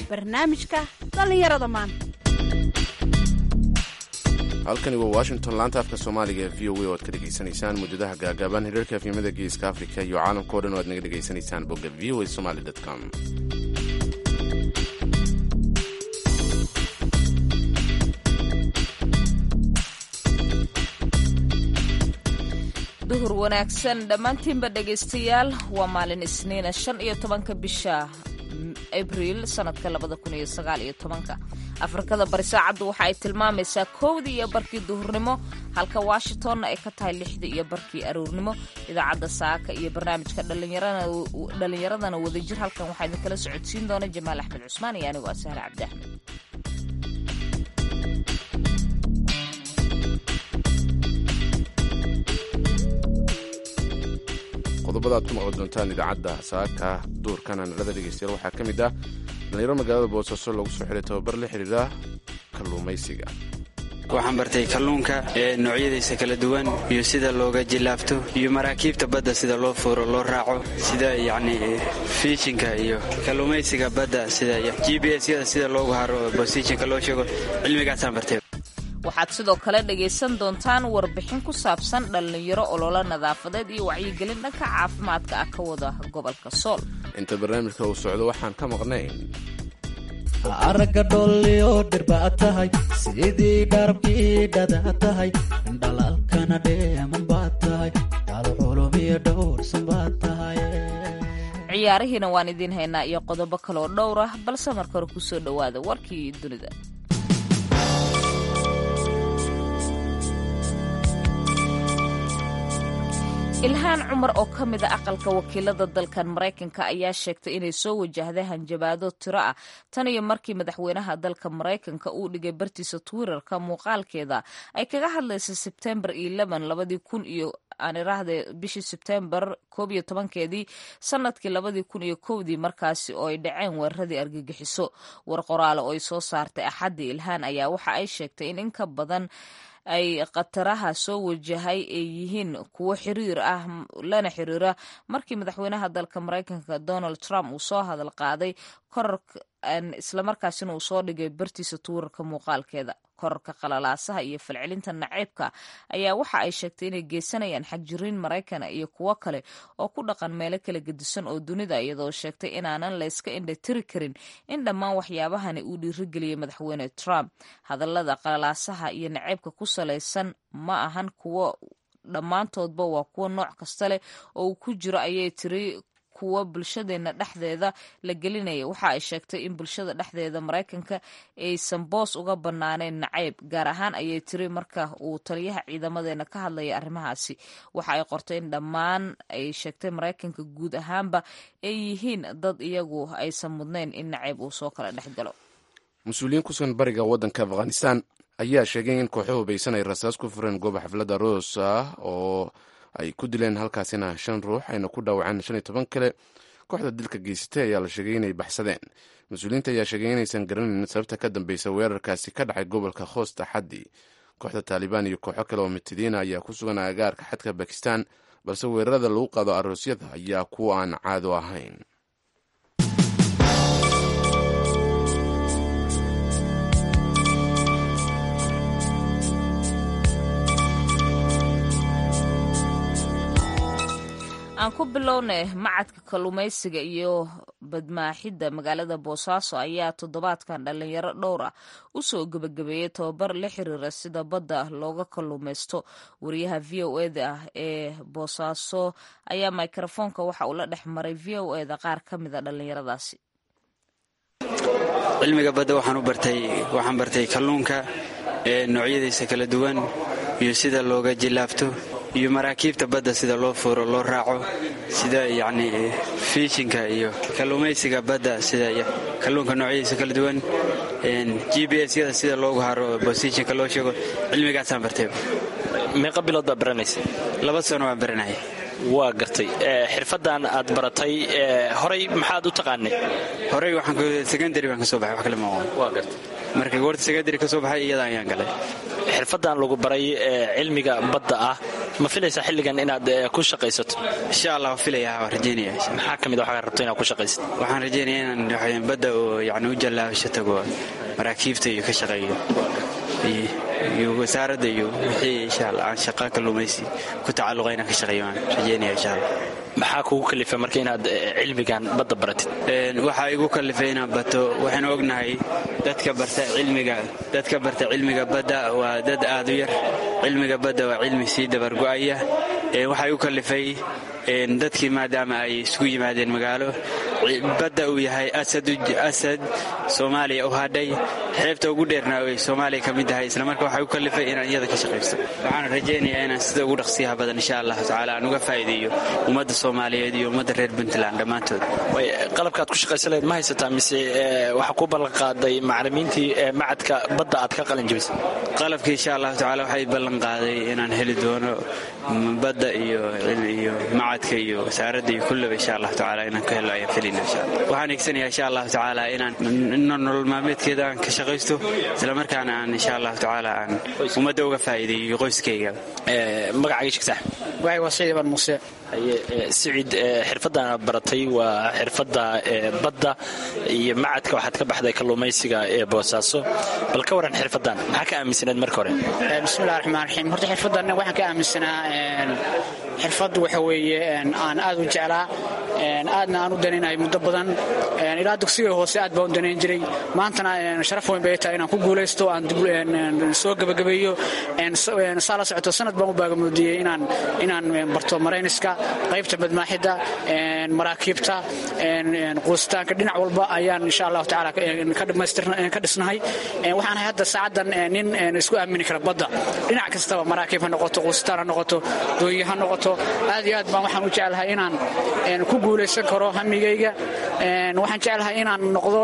barnaamijka dhallinyarada maanta halkani waa washington laanta afka soomaaliga ee v o a oo aad ka dhegaysanaysaan muddadaha gaagaaban hirarka afyamada geeska afrika iyo caalamka o dhan oo aad naga dhegaysanaysaan bogga v o a somaly com duhur wanaagsan dhammaantiinba dhegaystayaal waa maalin isniina shan iyo tobanka bisha abriil sanadka labada kun iyo sagaal iyo tobanka afrikada bari saacaddu waxa ay tilmaamaysaa kowdii iyo barkii duhurnimo halka washingtonna ay ka tahay lixdii iyo barkii aroornimo idaacadda saaka iyo barnaamijka dhallinyaradana wadajir halkan waxaa idinkala socodsiin doona jamaal axmed cusmaan iyo anigoo asahre cabdi axmed qodobada aad ku maqli doontaan idaacadda saaka duurkana nalada dhegeystayaal waxaa ka mid ah dhalinyaro magaalada boosaaso lagu soo xiray tababar la xidhiira kalluumaysiga waxaan bartay kalluunka ee noocyadiisa kala duwan iyo sida looga jilaafto iyo maraakiibta badda sida loo fuuro loo raaco sida yacni fiishinka iyo kalluumaysiga badda sida g b s-yada sida loogu haro bosishinka loo sheego cilmigaasaan bartay waxaad sidoo kale dhagaysan doontaan warbixin ku saabsan dhallinyaro ololo nadaafadeed iyo wacyigelin dhanka caafimaadka ah ka wada gobolka sool inta barnaamijka uu socdo waxaan ka maqnayn aragga dholliyo dhirbaad tahay sidii dharabkii dhada tahay dhalaalkana dheeman baad tahay daalxulumiyo dhowrsan baad tahay ciyaarihiina waan idiin haynaa iyo qodobo kaloo dhowr ah balse marka hore kusoo dhowaada warkii dunida ilhaan cumar oo ka mid a aqalka wakiilada dalkan maraykanka ayaa sheegtay inay soo wajahday hanjabaado tiro ah tan iyo markii madaxweynaha dalka maraykanka uu dhigay bartiisa twitterka muuqaalkeeda ay kaga hadlaysa sebtembar labadii kun iyo aan iraahde bishii sebtembar koob iyo tobankeedii sanadkii labadii kun iyo kowdii markaasi oo ay dhaceen weeraradii argagixiso war qoraale oo ay soo saartay axaddii ilhaan ayaa waxa ay sheegtay in in ka badan ay khataraha soo wajahay ay yihiin kuwo xiriir ah lana xiriira markii madaxweynaha dalka maraykanka donald trump uu soo hadal qaaday korarka islamarkaasina uu soo dhigay bartiisa tuurarka muuqaalkeeda korarka qalalaasaha iyo falcelinta naceybka ayaa waxa ay sheegtay inay geysanayaan xagjiriin maraykana iyo kuwo kale oo ku dhaqan meelo kala gedisan oo dunida iyadoo sheegtay inaanan layska indhatiri karin in dhammaan waxyaabahani uu dhiirigeliyey madaxweyne trump hadallada qalalaasaha iyo naceybka ku salaysan ma ahan kuwo dhammaantoodba waa kuwo nooc kasta leh oo uu ku jiro ayay tiri kuwa bulshadeena dhexdeeda la gelinaya waxa ay sheegtay in bulshada dhexdeeda maraykanka aysan boos uga banaaneen nacayb gaar ahaan ayay tiri marka uu taliyaha ciidamadeena ka hadlaya arrimahaasi waxa ay qortay in dhammaan ay sheegtay maraykanka guud ahaanba ay yihiin dad iyagu aysan mudnayn in nacayb uu soo kala dhex galo mas-uuliyiin ku sugan bariga waddanka afghanistan ayaa sheegay in kooxo hubaysan ay rasaas ku fureen gooba xafladda roos ah oo ay ku dileen halkaasina shan ruux ayna ku dhaawaceen shan iyo toban kale kooxda dilka geysatay ayaa la sheegay inay baxsadeen mas-uuliyiinta ayaa sheegay inaysan garanayn sababta ka dambeysa weerarkaasi ka dhacay gobolka khoosta xaddi kooxda taalibaan iyo kooxo kale oo mitidiina ayaa ku sugan agaarka xadka bakistan balse weerarada lagu qaado aroosyada ayaa kuwa aan caado ahayn aan ku bilownay macadka kalluumaysiga iyo badmaaxidda magaalada boosaaso ayaa toddobaadkan dhallinyaro dhowr ah u soo gebagabeeyey tababar la xiriira sida badda looga kalluumaysto wariyaha v o eda ah ee boosaaso ayaa mikrofoonka waxa uu la dhex maray v o eda qaar ka mida dhallinyaradaasi cilmiga badda waxaan u bartay waxaan bartay kalluunka ee noocyadiisa kala duwan iyo sida looga jilaafto iyo maraakiibta badda sida loo fuuro loo raaco sida yacni fiishinka iyo kalluumaysiga badda sida kalluunka noocyadiisa kala duwan g b s-yada sida loogu haro bosishinka loo sheego cilmigaasaan bartay meeqa bilood baa baranaysa laba sano waan baranaya waa gartay xirfadan aad baratay horay maxaad u taqaanay horey waxaan secondary baan ka soo baxay wax kale ma aqoon waa gartay marka goorta secondary ka soo baxay iyada ayaan galay xirfadan lagu baray cilmiga badda ah ma filaysaa xilligan inaad ku shaqaysato insha allah waa filaya waan rajeynaya maxaa ka mid a waxaad rabto inaad ku shaqaysato waxaan rajeynaya inaan badda oo yani u jallaabasho tago maraakiibta iyo ka shaqeeyo iyo wasaaradda iyo wixii insha allah aan shaqa kalluumaysi ku tacalluqa inaan ka shaqeeyo waan rajeynaya insha allah maxaa kugu kalifa marka inaad cilmigan badda baratid waxaa igu kalifay inaan bato waxaynu ognahay dadka barta cilmiga dadka barta cilmiga badda waa dad aad u yar cilmiga badda waa cilmi sii dabargo'aya waxaa igu kalifay dadkii maadaama ay isugu yimaadeen magaalo badda uu yahay asad soomaaliya u hadhay xeebta ugu dheerna ay soomaaliya ka mid tahay islamarka waxaa igu kalifay inaan iyada ka shaqaysto waxaan rajaynayaa inaan sida ugu dhaqsiyaha badan insha allahu tacaala aan uga faa'iideeyo ummadda soomaaliyeed iyo ummadda reer puntland dhammaantood qalabkaad ku shaqaysan laheed ma haysataa mise waxaa ku ballanqaaday macalimiintii macadka badda aad ka qalin jebisay qalabkii insha allahu tacala waxay ballanqaaday inaan heli doono badda iyo macadka iyo wasaaradda iyo kullaba insha allahu tacala inaan ka helo ayaan filina insha allah waxaan eegsanayaa insha allahu tacaala inaan nolol maalmeedkeeda aan ka shaqaysto islamarkaana aan insha allahu tacaala aan ummadda uga faa'iideeyo qoyskayga magacaaga sheegtaa waay waa saciid ibaan muuse siciid xirfaddan aad baratay waa xirfadda badda iyo macadka waxaad ka baxday kalluumaysiga ee boosaaso bal ka waran xirfaddan maxaa ka aaminsaneed marka hore bismillahi raxmaan raxiim horta xirfaddan waxaan ka aaminsanaa xirfad waxa weeye aan aad u jeclaa aadna aan u danaynayo muddo badan ilaa dugsiga hoose aad baan u danayn jiray maantana sharaf weyn bay tahay inaan ku guulaysto aan soo gebagabeeyo saa la socoto sanad baan u baagamoodiyey inaan inaan barto marayniska qaybta badmaaxidda maraakiibta quusitaanka dhinac walba ayaan insha allahu tacaala ka dhisnahay waxaanahay hadda saacaddan nin isku aamini kara badda dhinac kastaba maraakiib ha noqoto quusitaan ha noqoto dooyi ha noqoto aad iyo aad baan waxaan u jeclahay inaan ku guulaysan karo hamigayga waxaan jeclahay inaan noqdo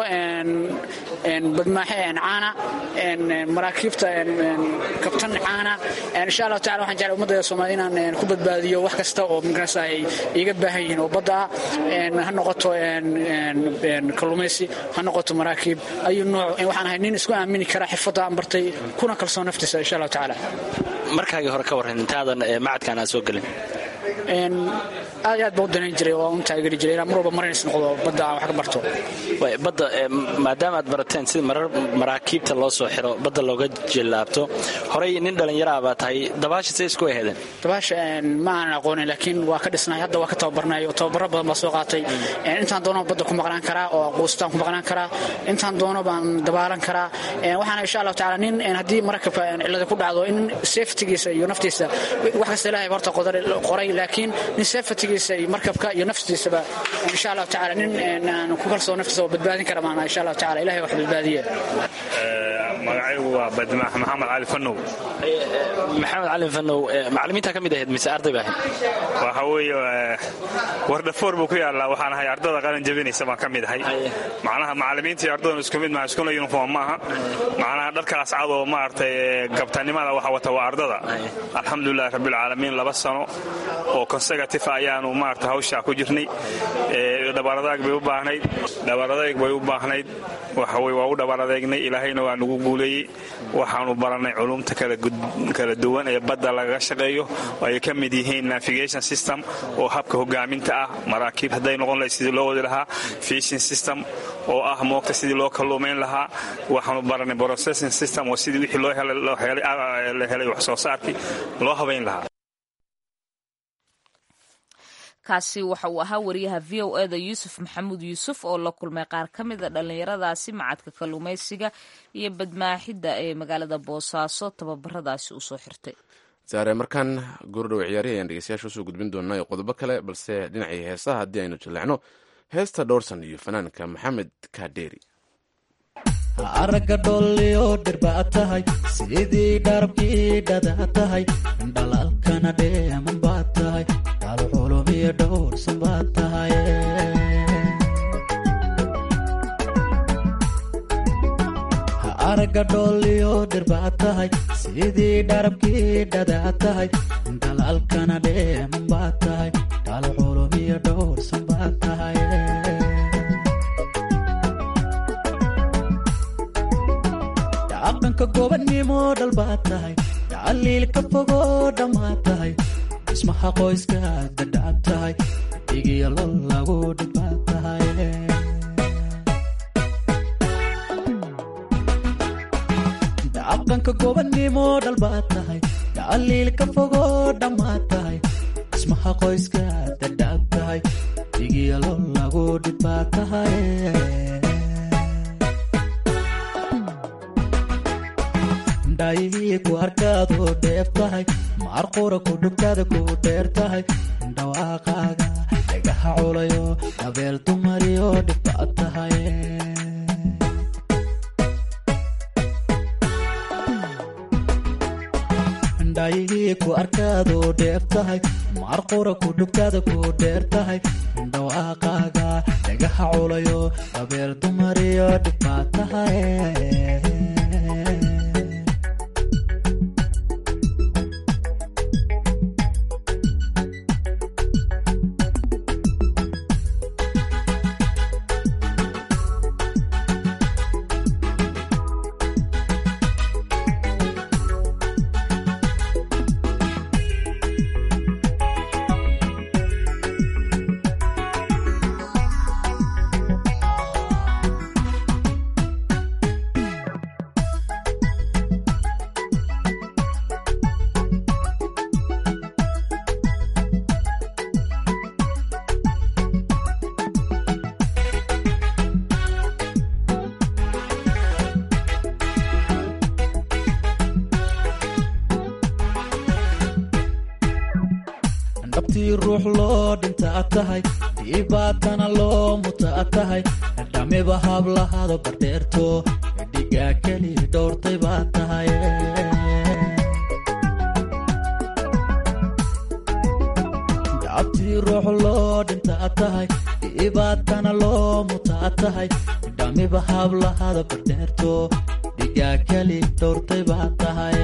badmaaxe caana maraakiibta kabtan caana insha allahu tacala waxaan jeclahay ummadda soomaalida inaan ku badbaadiyo wax kasta oo migrasa ay iga baahan yihiin oo badda ah ha noqoto kalluumaysi ha noqoto maraakiib ayuu nooc waxaan ahay nin isku aamini kara xirfadda aan bartay kuna kalsoon naftiisa insha allahu tacaala markaagii hore ka warran intaadan macadkan aan soo gelin aad aad baan u danayn jiray oo un taageri jiray inaan mar walba maraynis noqdo badda aan wax ka barto badda maadaama aad barateen sida marar maraakiibta loo soo xiro badda looga jillaabto horey nin dhallinyaraa baa tahay dabaasha say isku aheedeen dabaasha ma aanan aqoonin laakiin waa ka dhisnay hadda waa ka tababarnay oo tababaro badan baa soo qaatay intaan doono badda ku maqnaan karaa oo quustaan ku maqnaan karaa intaan doono baan dabaalan karaa waxaana insha allahu tacaala nin haddii markabka cillada ku dhacdo in safetigiisa iyo naftiisa wax kasta ilaahay horta qoray laakiin nin safetigiisa iyo markabka iyo naftiisaba insha allahu tacaala nin aan ku kalsoo naftiisa oo badbaadin kara maana insha allahu tacaala ilahay wax badbaadiye magacaygu waa badmaax maxamed cali fanow maxamed cali fanow macalimiinta ka mid ahayd mise arday baa ahayd waxa weeye wardhafoor buu ku yaallaa waxaan ahay ardada qalin jabinaysa baan ka mid ahay macnaha macalimiinta iyo ardadan isku mid maaha iskuna uniform ma aha macnaha dharkaas cad oo maaragtay gabtanimada waxa wata waa ardada alxamdulilahi rabbilcaalamiin laba sano oo consecutive ayaanu maarata hawshaa ku jirnay dhabaradaag bay u baahnayd dhabaradayg bay u baahnayd waxawey waa u dhabaradeegnay ilaahayna waa nagu guuleeyey waxaanu barannay culumta kala duwan ee badda lagaga shaqeeyo oo ay ka mid yihiin navigation system oo habka hogaaminta ah maraakiib hadday noqon lahayd sidii loo wadi lahaa fishing system oo ah moogta sidii loo kalluumayn lahaa waxaanu barannay processing system oo sidii wixii la helay wax soo saarkii loo habayn lahaa kaasi waxa uu ahaa wariyaha v o eda yuusuf maxamuud yuusuf oo la kulmay qaar ka mida dhallinyaradaasi macadka kalluumaysiga iyo badmaaxidda ee magaalada boosaaso tababaradaasi uu soo xirtay saare markaan goordhow ciyaarihi ayaan dhegeystayaasha usoo gudbin doonaa iyo qodobo kale balse dhinacii heesaha haddii aynu jilleecno heesta dhowrsan iyo fanaanka maxamed kaadheeri aragga dhoolliyo dhirba tahay sidii dharabkii dhada tahay dhalaalkana dheeman baa tahay dhaalxulumiyo dhowrsan baa tahay aragga dhoolliyo dhirba tahay sidii dharabkii dhada tahay dhalaalkana dheeman baa tahay dhaalxulumiyo dhowrsan baa tahay dhaqanka gobannimo dhalbaa tahay tacaliil ka fogoo dhammaa tahay dhismaha qoyska dadhab tahay dhigiyo lol lagu dhibaad tahay dhaqanka gobannimo dhalbaad tahay dhaliil ka fogo dhammaad tahay dhismaha qoyska dadhab tahay dhigiyo lol lagu dhibaad tahay dhaayihii ku arkaadu dheef tahay maarqura ku dhugtaada ku dheer tahay dhawaaqaaga dhagaha culayo dabeel dumariyo dhibaad tahay dhaayihii ku arkaadu dheef tahay maarqura ku dhugtaada ku dheer tahay dhawaaqaaga dhagaha culayo dabeel dumariyo dhibaad tahay dhabtii ruux loo dhintaa tahay dhibaatana loo mutaa tahay dhamiba hablahado bardheerto dhigaa keli dhowrtay baa tahay dhabtii ruux loo dhintaa tahay dhibaatana loo mutaa tahay dhamiba hablahado bardheerto dhigaa keli dhowrtay baa tahay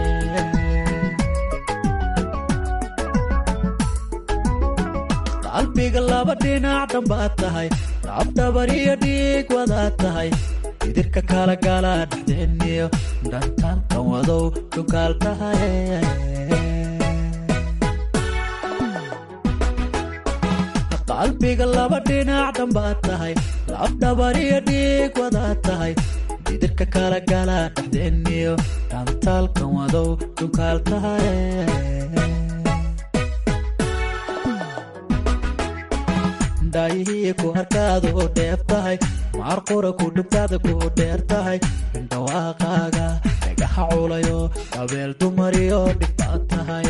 qalbiga laba dhinac dhambaad tahay dhabdhabar iyo dhiig wadaad tahay idirka kala gala dhexdeeniyo dhantaalkan wadow dhugaal tahay qalbiga laba dhinac dhambaad tahay labdhabar iyo dhiig wadaad tahay idirka kala gala dhexdeeniyo dhantaalkan wadow dhugaal tahay dhaayihii ku harkaadu dheef tahay maarqura ku dhugtaada ku dheer tahay dhawaaqaaga dhagaha culayo dabeel dumariyo dhibbaad tahay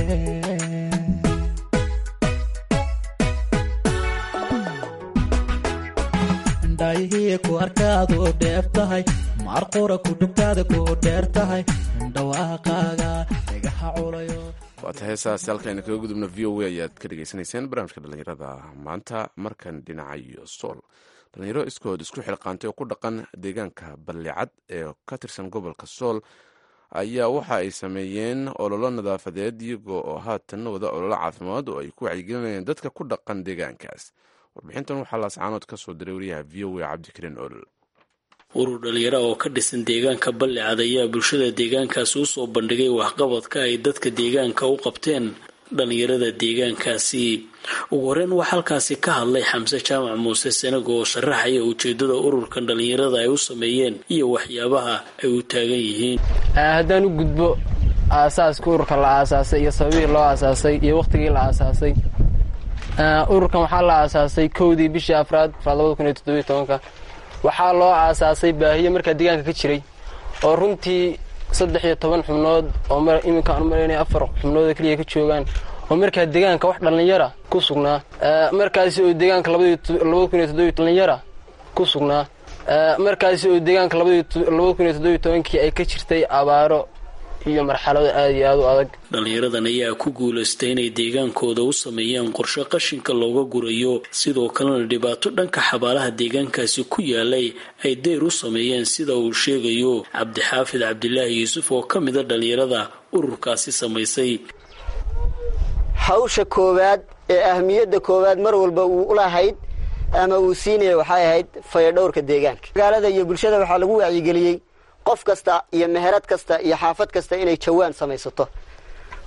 dhaayihii ku harkaadu dheef tahay maarqura ku dhugtaada ku dheer tahay dhawaaqaaga dhagaha culayo waata heesaas halkayna kaga gudubna v o a ayaad ka dhegaysanayseen barnaamijka dhallinyarada maanta markan dhinaca iyo sool dhallinyaro iskood isku xilqaantay oo ku dhaqan deegaanka ballicad ee ka tirsan gobolka sool ayaa waxa ay sameeyeen ololo nadaafadeed iyagoo oo haatan wada ololo caafimaad oo ay ku wacyigelinayeen dadka ku dhaqan deegaankaas warbixintan waxaa laascaanood ka soo diray wariyaha v o a cabdikariin olol urur dhalinyaro oo ka dhisan deegaanka ballicad ayaa bulshada deegaankaasi usoo bandhigay waxqabadka ay dadka deegaanka u qabteen dhalinyarada deegaankaasi ugu horeyn waxaa halkaasi ka hadlay xamse jaamac muuse senago oo sharaxaya ujeedada ururkan dhalinyarada ay u sameeyeen iyo waxyaabaha ay u taagan yihiin haddaan u gudbo aasaaska ururka la aasaasay iyo sababihii loo aasaasay iyo wakhtigii la aasaasay ururkan waxaa la aasaasay kowdii bishii afraad labada kun iyo toddobiyo tobanka waxaa loo aasaasay baahiye markaa deegaanka ka jiray oo runtii saddex iyo toban xubnood oo iminka aan umalaynay afar xubnood oo keliya ka joogaan oo markaa deegaanka wax dhallinyara ku sugnaa markaasi oo deegaanka labada kun iyo toddobiyo dhallinyara ku sugnaa markaasi oo deegaanka labada kun iyo toddobiyo tobankii ay ka jirtay abaaro iyo marxalado aada iyo aada u adag dhalinyaradan ayaa ku guulaystay inay deegaankooda u sameeyaan qorshe qashinka looga gurayo sidoo kalena dhibaato dhanka xabaalaha deegaankaasi ku yaalay ay deyr u sameeyeen sida uu sheegayo cabdixaafid cabdilaahi yuusuf oo ka mida dhalinyarada ururkaasi samaysay hawsha koowaad ee ahmiyadda koowaad mar walba uu ulahayd ama uu siinaya waxay ahayd fayadhowrka deegaanka magaalada iyo bulshada waxaa lagu wacyigeliyey qof kasta iyo meherad kasta iyo xaafad kasta inay jawaan samaysato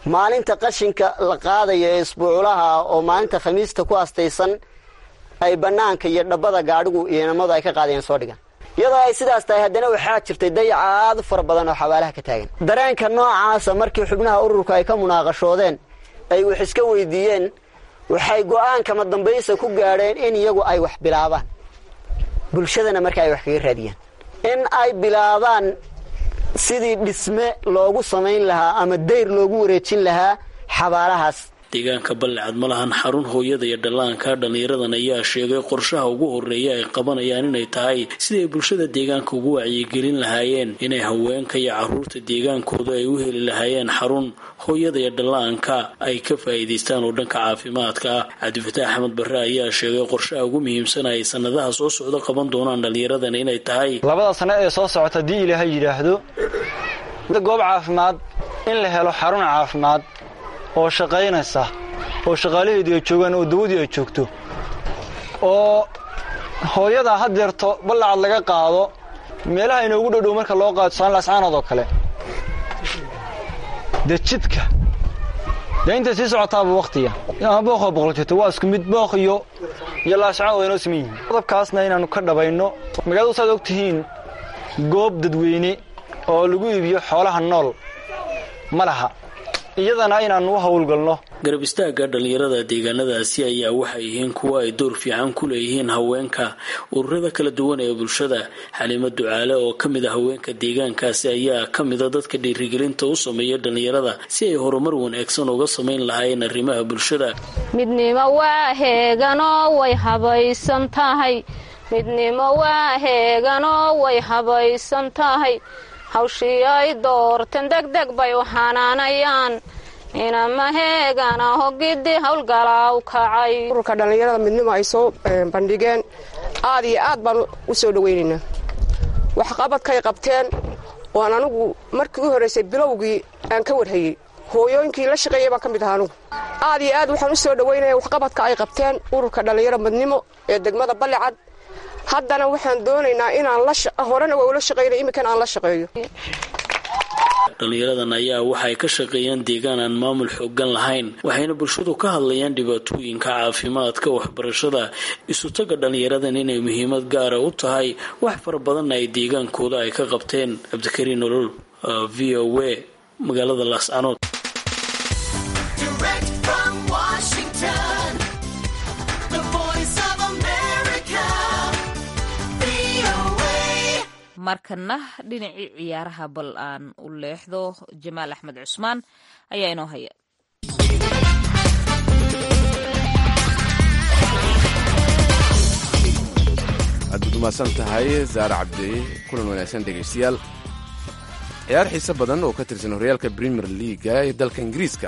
maalinta qashinka la qaadayo ee isbuuculaha oo maalinta khamiista ku astaysan ay bannaanka iyo dhabbada gaadhigu iyo inamadu ay ka qaadayeen soo dhigan iyadoo ay sidaas tahay haddana waxaa jirtay dayaca aad u fara badan oo xabaalaha ka taagan dareenka noocaasa markii xubnaha ururka ay ka munaaqashoodeen ay wax iska weydiiyeen waxay go'aankama dambaysa ku gaadheen in iyagu ay wax bilaabaan bulshadana marka ay wax kaga raadiyaan in ay bilaabaan sidii dhisme loogu samayn lahaa ama dayr loogu wareejin lahaa xabaalahaas deegaanka ballicad ma lahan xarun hooyada iyo dhallaanka dhallinyaradan ayaa sheegay qorshaha ugu horreeya ay qabanayaan inay tahay siday bulshada deegaanka ugu wacyigelin lahaayeen inay haweenka iyo caruurta deegaankooda ay u heli lahaayeen xarun hooyada iyo dhallaanka ay ka faa'iidaystaan oo dhanka caafimaadka ah cabdifataax axmed barre ayaa sheegay qorshaha ugu muhiimsan ay sannadaha soo socda qaban doonaan dhallinyaradan inay tahay labada sano ee soo socota haddii ilaahay yidhaahdo goob caafimaad in la helo xarun caafimaad oo shaqaynaysa oo shaqaalaheedu ay joogaan oo dawadii ay joogto oo hooyada haddeerto ballacad laga qaado meelaha inoogu dhodhow marka loo qaado saanlaascaanood oo kale dee jidka dee intay sii socotaaba wakhtiga ama booqoo boqol jirto waa isku mid booq iyo iyo laascaanood way noo siman yihiin qodobkaasna inaannu ka dhabayno magaaladu saad og tihiin goob dadweyne oo lagu iibiyo xoolaha nool ma laha iyadana inaannu u howlgalno garab istaagga dhallinyarada deegaanadaasi ayaa waxay yihiin kuwa ay door fiican ku leeyihiin haweenka ururada kala duwan ee bulshada xaliimo ducaale oo ka mid a haweenka deegaankaasi ayaa ka mida dadka dhiirigelinta u sameeya dhallinyarada si ay horumar wanaagsan uga samayn lahaayeen arrimaha bulshada midnimo waa heeganoo way habaysan tahay midnimo waa heeganoo way habaysan tahay hawshii ay doorteen degdeg bay u xanaanayaan inama heegana hogidii howlgalaaw kacay ururka dhallinyarada midnimo ay soo bandhigeen aad iyo aad baan u soo dhowaynaynaa waxqabadkay qabteen waan anigu markii u horraysay bilowgii aan ka warhayey hooyooyinkii la shaqeeyay baan ka mid ahaa anugu aad iyo aad waxaan u soo dhowaynaya waxqabadka ay qabteen ururka dhallinyaro midnimo ee degmada ballicad haddana waxaan doonaynaa inaan horena waa ula shaqaynay imminkan aan la shaqeeyo dhallinyaradan ayaa waxay ka shaqeeyaan deegaan aan maamul xoogan lahayn waxayna bulshadu ka hadlayaan dhibaatooyinka caafimaadka waxbarashada isutaga dhallinyaradan inay muhiimad gaara u tahay wax fara badanna ay deegaankooda ay ka qabteen cabdikariin nolol v o a magaalada laascanood markana dhinacii ciyaaraha bal aan u leexdo jamaal axmed cusmaan ayaa inoo haya aad baad umahadsan tahay saare cabdi kulan wanaagsan dhegaystayaal ciyaar xiise badan oo ka tirsan horyaalka premier leaga ee dalka ingiriiska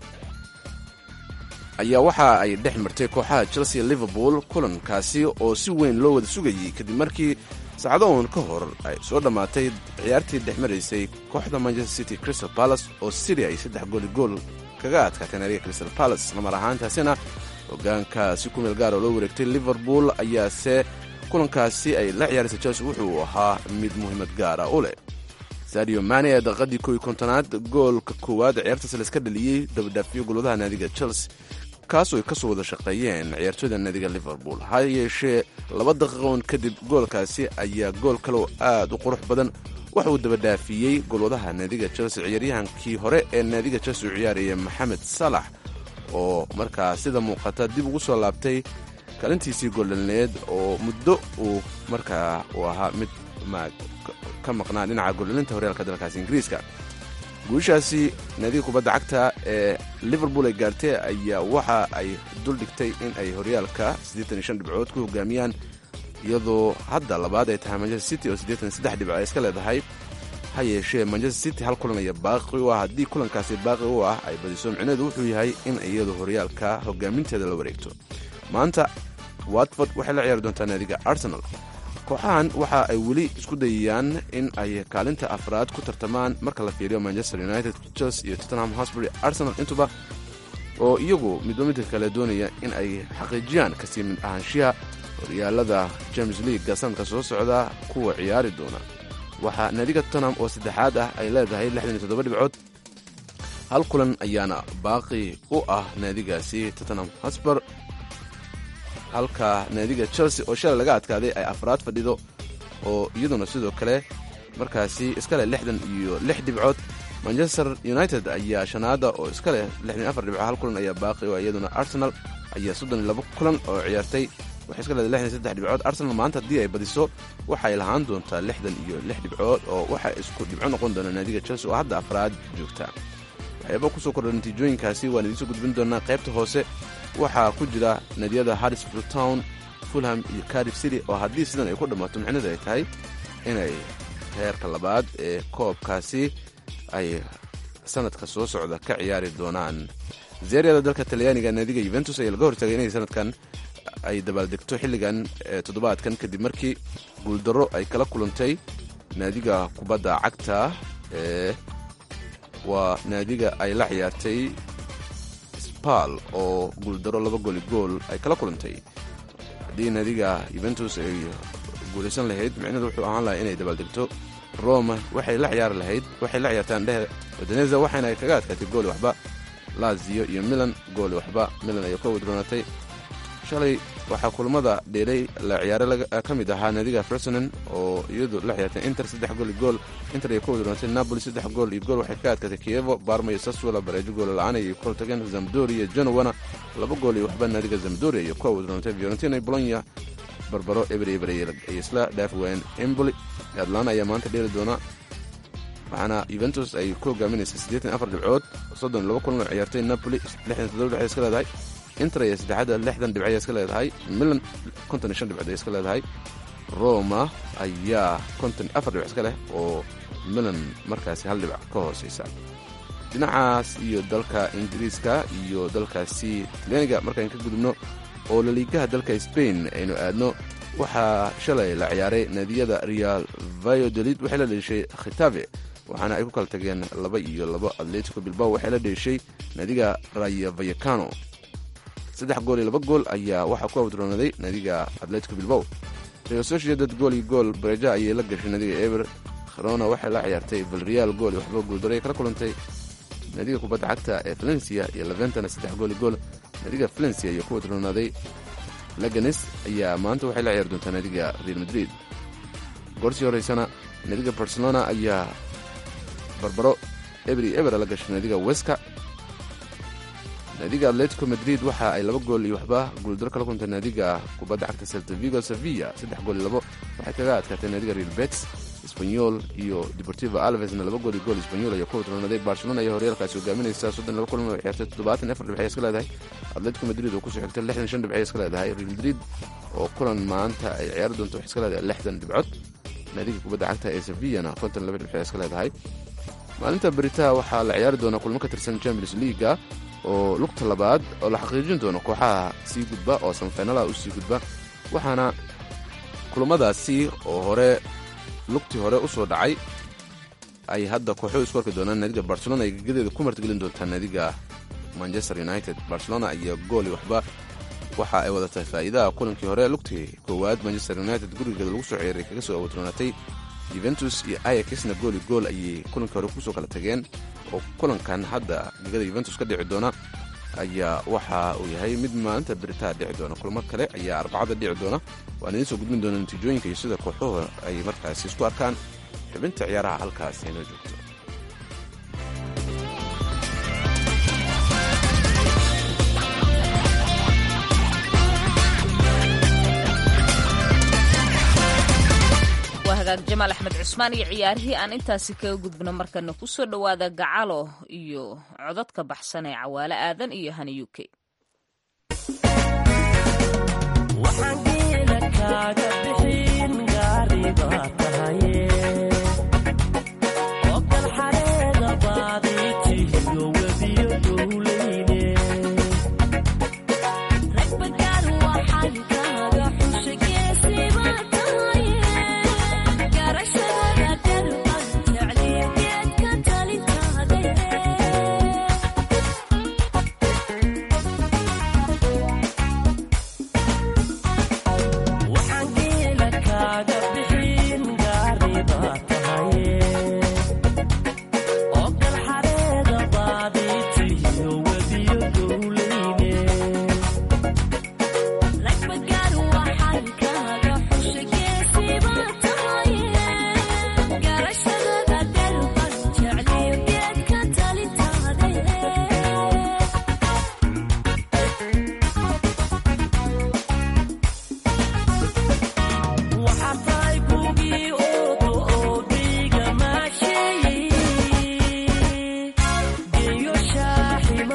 ayaa waxa ay dhex martay kooxaha chelsea liverpool kulankaasi oo si weyn loo wada sugayey kadib markii saacado uun ka hor ay soo dhammaatay ciyaartii dhex maraysay kooxda manchester city crystal palace oo city ay saddex gooli gool kaga adkaatay naadiga crystal palace islamar ahaantaasina hogaanka si ku meel gaar oo loo wareegtay liverpool ayaase kulankaasi ay la ciyaaraysa chelsea wuxuu ahaa mid muhiimad gaara u leh sadio mane ee daqiiqadii kow iyo kontonaad goolka koowaad ciyaartaas layska dhaliyey dabadhaafiyo golwadaha naadiga chelsea kaasoo ay ka soo wada shaqeeyeen ciyaartooyda naadiga liverpool ha yeeshee laba daqiiqoon kadib goolkaasi ayaa gool kale oo aad u qurux badan waxa uu dabadhaafiyey golwadaha naadiga chelsea ciyaaryahankii hore ee naadiga chelsea u ciyaaraya maxamed salax oo markaa sida muuqata dib ugu soo laabtay kaalintiisii goldhalneed oo muddo uu markaa uu ahaa mid ka maqnaa dhinaca goldhalinta horyaalka dalkaasi ingiriiska guushaasi naadiga kubadda cagta ee liverpool ay gaartay ayaa waxa ay dul dhigtay in ay horyaalka dhibcood ku hogaamiyaan iyadoo hadda labaad ay tahay manchester city oo dhibco ay iska leedahay ha yeeshee manchester city hal kulan aya baaqi u ah haddii kulankaasi baaqi u ah ay badiso micneedu wuxuu yahay in iyadu horyaalka hogaaminteeda la wareegto maanta watford waxay la ciyaari doontaa naadiga arsenal kooxahan waxa ay weli isku dayayaan in ay kaalinta afraad ku tartamaan marka la fiiriyo manchester united chelsea iyo tottenham hosbury arsenal intuba oo iyagu midba midka kale doonaya in ay xaqiijiyaan kasii mid ahaanshiha horyaalada james leaguega sanadka soo socda kuwa ciyaari doona waxaa naadiga tottenham oo saddexaad ah ay leedahay dhibcood hal kulan ayaana baaqi u ah naadigaasi tottenham hosber halka naadiga chelsea oo shalay laga adkaaday ay afraad fadhido oo iyaduna sidoo kale markaasi iska leh lixdan iyo lix dhibcood manchester united ayaa shanaada oo iska leh lixdan afar dhibco hal kulan ayaa baaqi oo iyaduna arsenal ayaa soddon iyo labo kulan oo ciyaartay waxay iska leedahay lixdan saddex dhibcood arsenal maanta haddii ay badiso waxay lahaan doontaa lixdan iyo lix dhibcood oo waxay isku dhibco noqon doonaa naadiga chelsea oo hadda afraad joogta waxyaaba kusoo kordha natiijooyinkaasi waan idiinsoo gudbin doonaa qaybta hoose waxaa ku jira naadiyada harrisfield town fulham iyo cardiff city oo haddii sidan ay ku dhammaato micnadu ay tahay inay heerka labaad ee koobkaasi ay sanadka soo socda ka ciyaari doonaan zeeriyada dalka talyaaniga naadiga yuventus ayaa laga hortaagay inay sanadkan ay dabaaldegto xilligan toddobaadkan kadib markii guuldarro ay kala kulantay naadiga kubadda cagta ee waa naadiga ay la ciyaartay spal oo guuldarro laba gooli gool ay kala kulantay haddii naadiga yuventus ay guulaysan lahayd micnadu wuxuu ahaan lahaa inay dabaaldegto roma waxay la ciyaari lahayd waxay la ciyaartaan dhehe wadaneza waxaana ay kaga adkaatay gooli waxba lazio iyo milan gooli waxba milan ayay ka wadroonatay shalay waxaa kulamada dheelay la ciyaare ka mid ahaa naadiga fersonen oo iyadu la ciyaartay inter saddex gool iyo gool inter ay ka wadroonatay napoli saddex gool iyo gool waxay ka adkaatay kievo barma iyo saswala bareejo goola la-aan ayay kula tageen zamdori iyo genowana laba gool iyo waxba naadiga zamdori ayay ka wadroonatay fiorentina iyo bolonya barbaro eber eber ay isla dhaafi waayeen emboli atlana ayaa maanta dheeli doona waxaana yuventus ay ku hogaaminaysa siddeetan afar dhibcood soddon laba kulan oo ciyaartay napoli lixdan toddoba dhibcood iska leedahay inter ayaa saddexaadda lixdan dhibcood iska leedahay milan konton iyo shan dhibcood ay iska leedahay roma ayaa konton afar dhibc iska leh oo milan markaasi hal dhibac ka hooseysa dhinacaas iyo dalka ingiriiska iyo dalkaasi talyaaniga markaan ka gudubno oo laliigaha dalka spain aynu aadno waxaa shalay la ciyaaray naadiyada real vayodolid waxay la dheeshay khitave waxaana ay ku kala tageen laba iyo labo atletico bilbao waxay la dheeshay naadiga rayo vayacano saddex gool iyo laba gool ayaa waxaa ku awdroonaday naadiga atletico bilbao real sociedad gool iyo gool bareja ayay la gashay naadiga eber kharona waxay la ciyaartay valreal gool iyo waxba guuldaray kala kulantay naadiga kubadda cagta ee valencia iyo leventana saddex gool iyo gool naadiga valencia ayaa ku wadroonaaday leganes ayaa maanta waxay la ciyaari doontaa naadiga real madrid goorsii horeysana naadiga barcelona ayaa barbaro ebri ebera la gashay naadiga weska naadiga atletico madrid waxa ay laba gool iyo waxba guuldaro kala kuntay naadiga kubadda cagta seltavigo sevilla saddex gool iyo labo waxay kaga adkaatay naadiga real bets sbanyol iyo deportivo alvesna laba gool iyo gool sbanyol ayaa ku wadroonaaday barcelona ayaa horyaalkaasi hogaaminaysa soddon laba kulan oo ciyaartay toddobaatan afar dhibcay iska leedahay atletico madrid oo kusoo xigtay lixdan shan dhibcay iska leedahay real madrid oo kulan maanta ay ciyaari doonto waxay iska leedahay lixdan dhibcood naadiga kubadda cagta ee sevillana konton laba dhibcay iska leedahay maalinta beritaha waxaa la ciyaari doonaa kulmo ka tirsan champions leaga oo lugta labaad oo la xaqiijin doono kooxaha sii gudba oo samfeynalaha u sii gudba waxaana kulamadaasi oo hore lugtii hore u soo dhacay ay hadda kooxo isku arki doonaan naadiga barcelona ay gegadeeda ku martigelin doontaa naadiga manchester united barcelona ayaa gooli waxba waxa ay wadatay faa'iidaha kulankii hore lugtii koowaad manchester united gurigeeda lagu soo ciyaray kaga soo awoodroonatay yuventus iyo ayaxna gooli gool ayay kulankii hore kusoo kala tageen oo kulankan hadda gegada yuventus ka dhici doona ayaa waxa uu yahay mid maalinta beritaa dhici doona kulmo kale ayaa arbacada dhici doona waan idiin soo gudbin doona natiijooyinka iyo sida kooxuhu ay markaasi isku arkaan xubinta ciyaaraha halkaas aynoo joogto waa hagaag jamaal axmed cusmaan iyo ciyaarihii aan intaasi kaga gudbino markana ku soo dhowaada gacalo iyo codadka baxsan ee cawaale aadan iyo hani u k Oh,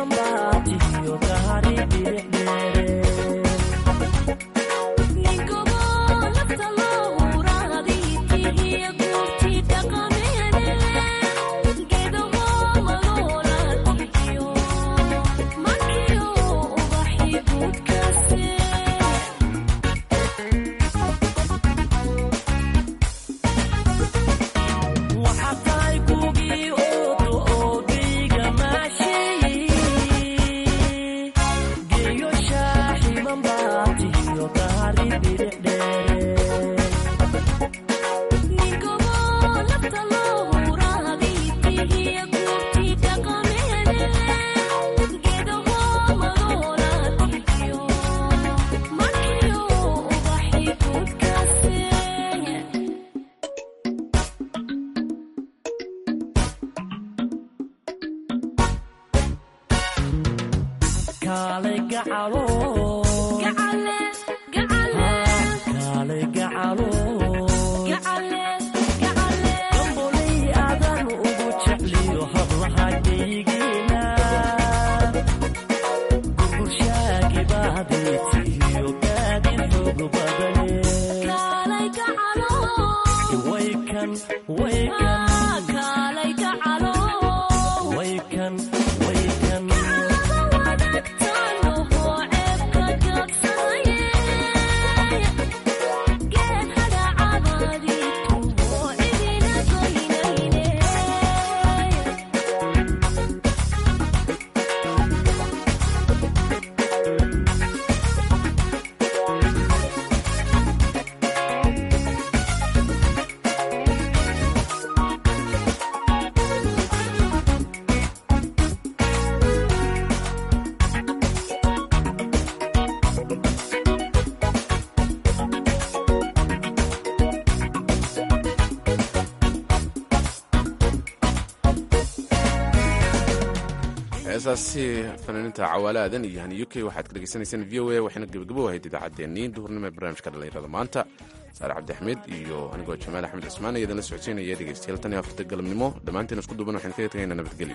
heesaasi fanaaniinta cawaalaadan iyo hani u k waxaad ka dhegaysanaysaan v o a waxayna gebagabo ahayd idaacaddeenii duhurnimo ee barnaamijka dhallinyarada maanta saare cabdi axmed iyo anigoo jamaal axmed cismaan iyadana la socodsiinaya dhegeystayaal tan iyo afarta galabnimo dhammaanteen isku duuban waxaynu kaga tagaynaa nabadgelyo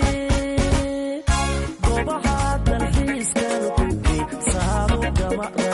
Come on.